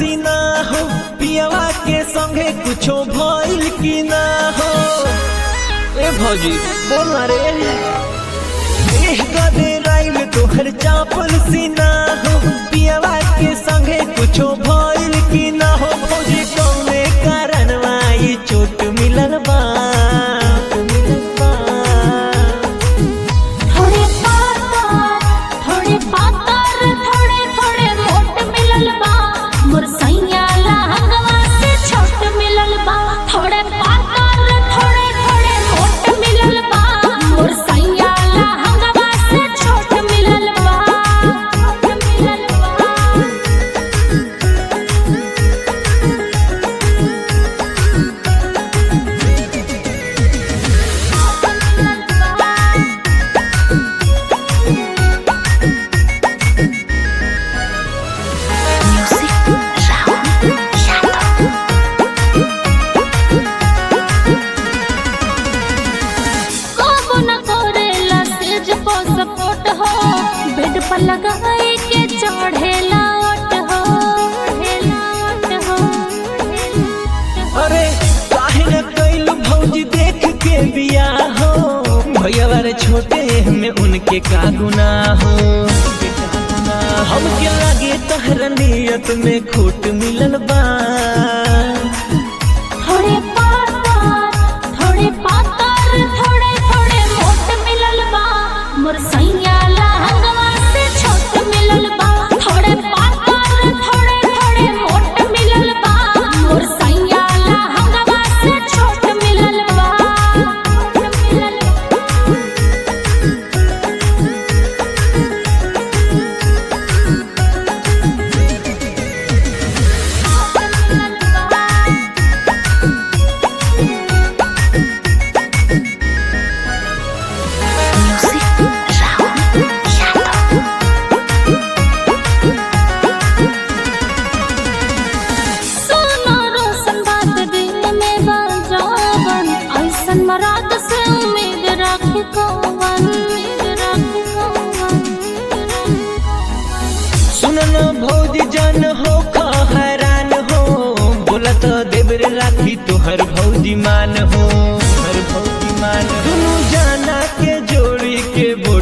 सीना हो पियावा के संगे कुछो भइल की ना हो ए भौजी बोल रे एह गदे राइल तोहर चापल सीना हो पियावा के संगे कुछो भइल की ना हो भौजी कौने कारण ई चोट मिलल बा मिलल बा थोड़े पातर थोड़े पातर थोड़े थोड़े मोट मिलल बा मोर सैया लहंगवा से छोट मिलल बा थोड़े पातर थोड़े थोड़े मोट मिलल बा मोर सैया लहंगवा से छोट मिलल बा छोट मिलल बा कबो न करेला सेज को सपोर्ट हो बेड पर लगाए के चढ़ेला ओट हो चढ़ेला ओट हो अरे काहे न कैल भौजी देख के बिया हो भैया वाले छोटे में उनके का गुनाह हो हमके लगे तहर नियत में खोट मिलल बा थोड़े पातर थोड़े पातर थोड़े थोड़े मोट मिलल बा मोर सैया लहंगवा से छोट मिलल बा थोड़े पातर थोड़े थोड़े मोट मिलल बा मोर सैया लहंगवा से छोट मिलल बा छोट मिलल बा सोना रोशन बात दिल में बजावन ऐसन मराद से उम्मीद राखे कौवन राखे कौवन सुनल भौजी जन हो खा हैरान हो बोला तो देवर राखी तोहर भौजी मान हो हर भौजी मान दुनू जाना के जोड़ी के बोट